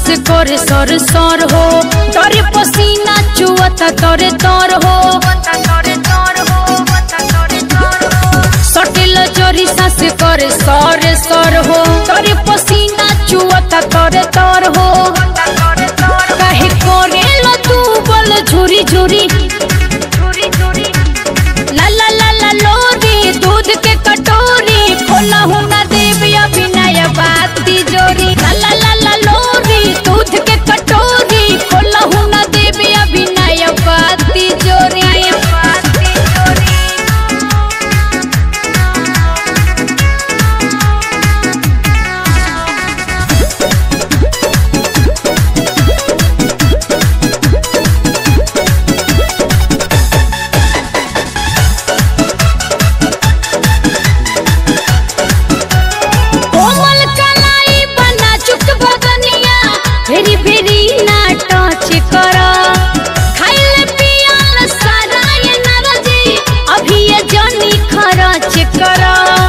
से करे सर सर हो तोरे पसीना चुअता तोरे तोर हो सटिल जोरी सास करे सर सर हो तोरे पसीना चुअता तोरे तोर हो काहे करेला तू बोल झुरी झुरी ला ला ला ला लोरी दूध के कटोरी खोला हूँ ना देवी अभिनय बात तिजोरी ला ला ला ला लोरी दूध के कटोरी खोला हूँ ना देवी अभिनय बात तिजोरी कोमल कलाई बना चुक बदनिया फेरी फेरी ना टच कर खाइल पियल सारा ये नरजी अभी ये जनी खरच कर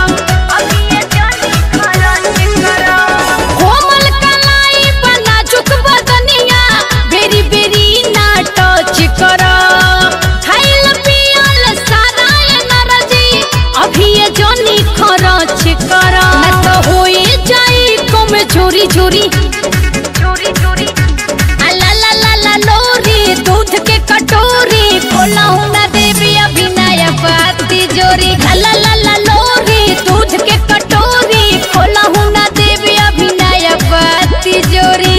कोमल कलाई बना चुक बदनिया बेरी बेरी ना टच कर खाइल पियल सारा ये नरजी अभी ये जनी खरच कर मैं तो होए जाई कम चोरी चोरी ला ला ला ला लोरी दूध के कटोरी खोला हूँ ना देवी अभिनय बाती जोरी ला ला ला ला लोरी दूध के कटोरी खोला हूँ ना देवी अभिनय बाती जोरी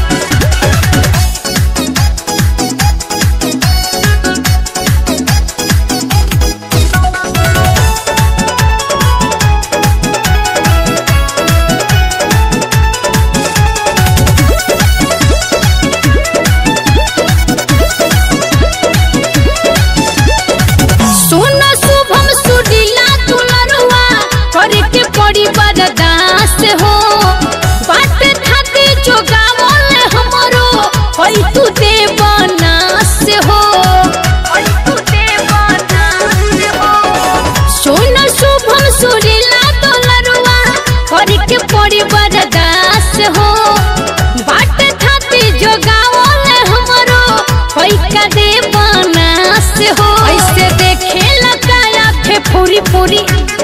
सुन शुभम सुडीला तुलरुआ करे के पड़ी बरदास हो बाट खाते जो गावल हमरो होई तू देवनास हो सुन शुभम सुडीला तुलरुआ करे के पड़ी बरदास हो बाट खाते जो गावल हमरो होई का देवनास हो ऐसे देखे लगा आंखें पूरी पूरी